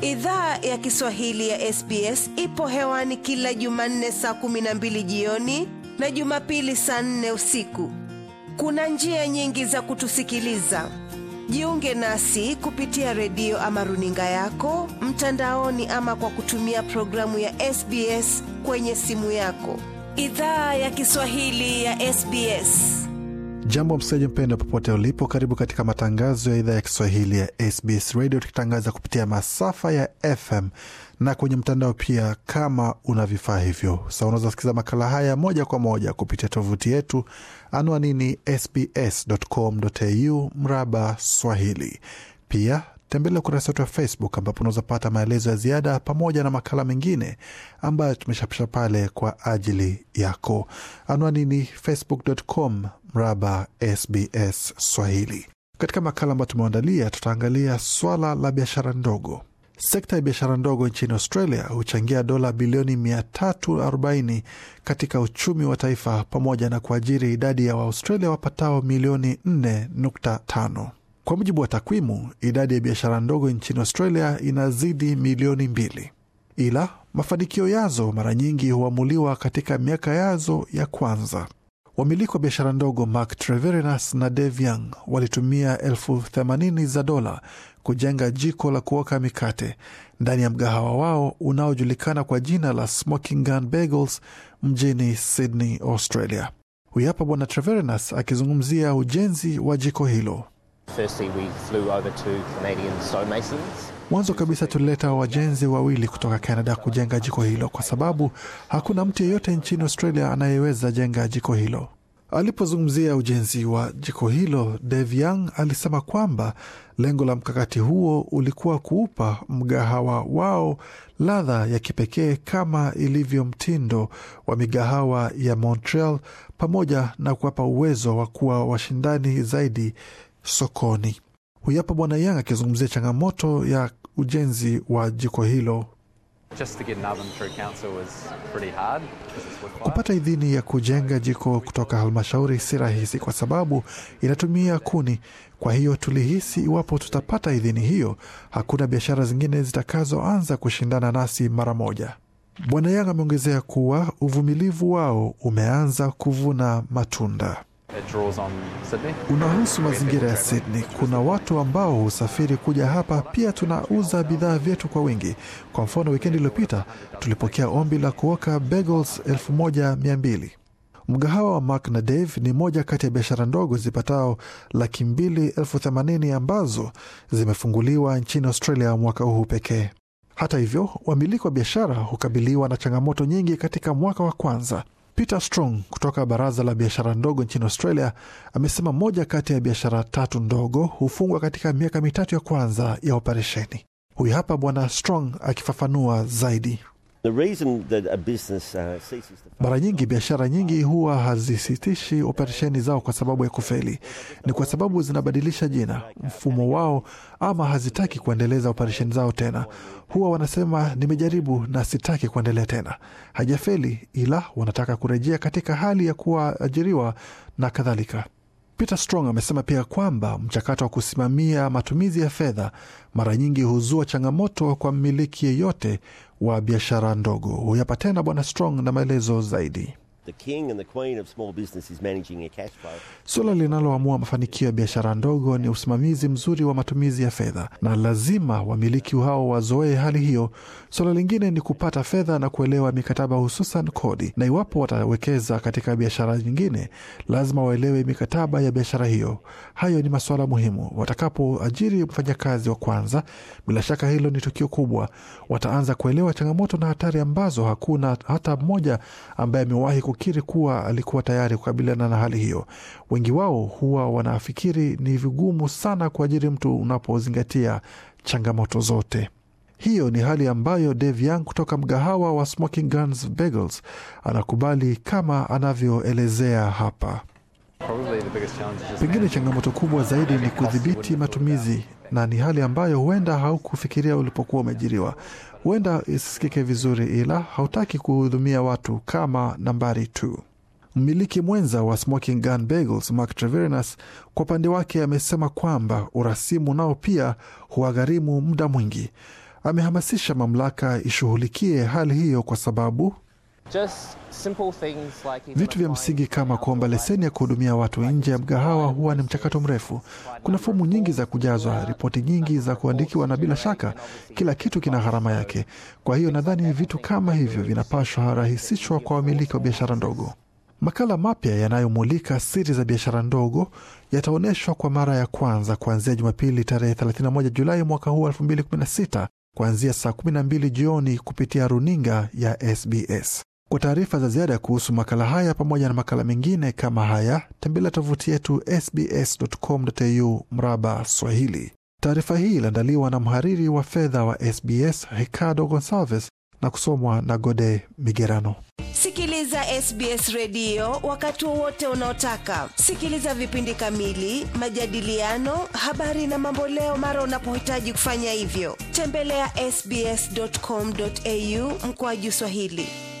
Idhaa ya Kiswahili ya SBS ipo hewani kila Jumanne saa kumi na mbili jioni na Jumapili saa nne usiku. Kuna njia nyingi za kutusikiliza. Jiunge nasi kupitia redio ama runinga yako mtandaoni, ama kwa kutumia programu ya SBS kwenye simu yako. Idhaa ya Kiswahili ya SBS. Jambo msikilizaji mpendo, popote ulipo, karibu katika matangazo ya idhaa ya Kiswahili ya SBS Radio, tukitangaza kupitia masafa ya FM na kwenye mtandao pia. Kama una vifaa hivyo, sa unaweza kusikiliza makala haya moja kwa moja kupitia tovuti yetu, anwani ni sbs.com.au mraba Swahili. Pia tembelea ukurasa wetu wa Facebook ambapo unaweza pata maelezo ya ziada pamoja na makala mengine ambayo tumeshapisha pale kwa ajili yako. Anwani ni facebook.com mraba SBS Swahili. Katika makala ambayo tumeandalia, tutaangalia swala la biashara ndogo. Sekta ya biashara ndogo nchini Australia huchangia dola bilioni 340 katika uchumi wa taifa pamoja na kuajiri idadi ya Waaustralia wapatao milioni 4.5. Kwa mujibu wa takwimu, idadi ya biashara ndogo nchini Australia inazidi milioni mbili, ila mafanikio yazo mara nyingi huamuliwa katika miaka yazo ya kwanza. Wamiliki wa biashara ndogo Mark Treverinas na Dave Young walitumia elfu themanini za dola kujenga jiko la kuoka mikate ndani ya mgahawa wao unaojulikana kwa jina la Smoking Gun Bagels mjini Sydney, Australia. Huyu hapa Bwana Treverinas akizungumzia ujenzi wa jiko hilo. Firstly, we flew over to Canadian stonemasons. Mwanzo kabisa tulileta wajenzi wawili kutoka Canada kujenga jiko hilo, kwa sababu hakuna mtu yeyote nchini Australia anayeweza jenga jiko hilo. Alipozungumzia ujenzi wa jiko hilo, Dave Young alisema kwamba lengo la mkakati huo ulikuwa kuupa mgahawa wao ladha ya kipekee kama ilivyo mtindo wa migahawa ya Montreal, pamoja na kuwapa uwezo wa kuwa washindani zaidi sokoni. Huyu hapa Bwana Yang akizungumzia changamoto ya ujenzi wa jiko hilo. Just to get an oven through council was pretty hard because it's wood fire. Kupata idhini ya kujenga jiko kutoka halmashauri si rahisi, kwa sababu inatumia kuni. Kwa hiyo tulihisi iwapo tutapata idhini hiyo, hakuna biashara zingine zitakazoanza kushindana nasi mara moja. Bwana Yang ameongezea kuwa uvumilivu wao umeanza kuvuna matunda. It draws on Sydney. Unahusu mazingira ya Sydney. Kuna watu ambao husafiri kuja hapa. Pia tunauza bidhaa vyetu kwa wingi. Kwa mfano, wikendi iliyopita tulipokea ombi la kuoka bagels elfu moja mia mbili. Mgahawa wa Mark na Dave ni moja kati ya biashara ndogo zipatao laki mbili elfu themanini ambazo zimefunguliwa nchini Australia mwaka huu pekee. Hata hivyo, wamiliki wa biashara hukabiliwa na changamoto nyingi katika mwaka wa kwanza. Peter Strong kutoka baraza la biashara ndogo nchini Australia amesema moja kati ya biashara tatu ndogo hufungwa katika miaka mitatu ya kwanza ya operesheni. Huyu hapa Bwana Strong akifafanua zaidi. The reason that a business uh, ceases to Mara nyingi biashara nyingi huwa hazisitishi operesheni zao kwa sababu ya kufeli. Ni kwa sababu zinabadilisha jina, mfumo wao, ama hazitaki kuendeleza operesheni zao tena. Huwa wanasema nimejaribu na sitaki kuendelea tena. Hajafeli, ila wanataka kurejea katika hali ya kuwaajiriwa na kadhalika. Peter Strong amesema pia kwamba mchakato wa kusimamia matumizi ya fedha mara nyingi huzua changamoto kwa mmiliki yeyote wa biashara ndogo. Huyapa tena Bwana Strong na maelezo zaidi. the king and the queen of small business is managing a cash flow. Suala linaloamua mafanikio ya biashara ndogo ni usimamizi mzuri wa matumizi ya fedha, na lazima wamiliki hao wazoee hali hiyo. Suala lingine ni kupata fedha na kuelewa mikataba, hususan kodi, na iwapo watawekeza katika biashara nyingine, lazima waelewe mikataba ya biashara hiyo. Hayo ni masuala muhimu. Watakapoajiri mfanyakazi wa kwanza, bila shaka hilo ni tukio kubwa. Wataanza kuelewa changamoto na hatari ambazo hakuna hata mmoja ambaye amewahi kukiri kuwa alikuwa tayari kukabiliana na hali hiyo. Wengi wao huwa wanafikiri ni vigumu sana kuajiri mtu unapozingatia changamoto zote. Hiyo ni hali ambayo Dave Young kutoka mgahawa wa Smoking Guns Bagels anakubali kama anavyoelezea hapa. Probably the biggest challenge is just Pengine managing changamoto kubwa zaidi ni kudhibiti matumizi, na ni hali ambayo huenda haukufikiria ulipokuwa umeajiriwa. Huenda isisikike vizuri, ila hautaki kuhudumia watu kama nambari tu. Mmiliki mwenza wa Smoking Gun Bagels Mark Treverinas kwa upande wake amesema kwamba urasimu nao pia huwagharimu muda mwingi. Amehamasisha mamlaka ishughulikie hali hiyo kwa sababu Just simple things like even vitu vya applying msingi for kama an kuomba alcohol leseni ya kuhudumia watu nje ya mgahawa huwa ni mchakato mrefu. Kuna fomu nyingi za kujazwa, ripoti nyingi za kuandikiwa, na bila shaka kila kitu kina gharama yake. Kwa hiyo nadhani vitu kama hivyo vinapaswa rahisishwa kwa wamiliki wa biashara ndogo. Makala mapya yanayomulika siri za biashara ndogo yataonyeshwa kwa mara ya kwanza kuanzia Jumapili tarehe 31 Julai mwaka huu 2016 kuanzia saa 12 jioni kupitia runinga ya SBS. Kwa taarifa za ziada kuhusu makala haya pamoja na makala mengine kama haya, tembelea tovuti yetu sbs.com.au mraba Swahili. Taarifa hii iliandaliwa na mhariri wa fedha wa SBS Ricardo Gonsalves na kusomwa na Gode Migerano. Sikiliza SBS redio wakati wowote unaotaka. Sikiliza vipindi kamili, majadiliano, habari na mamboleo mara unapohitaji kufanya hivyo. Tembelea ya sbs.com.au mkoaju Swahili.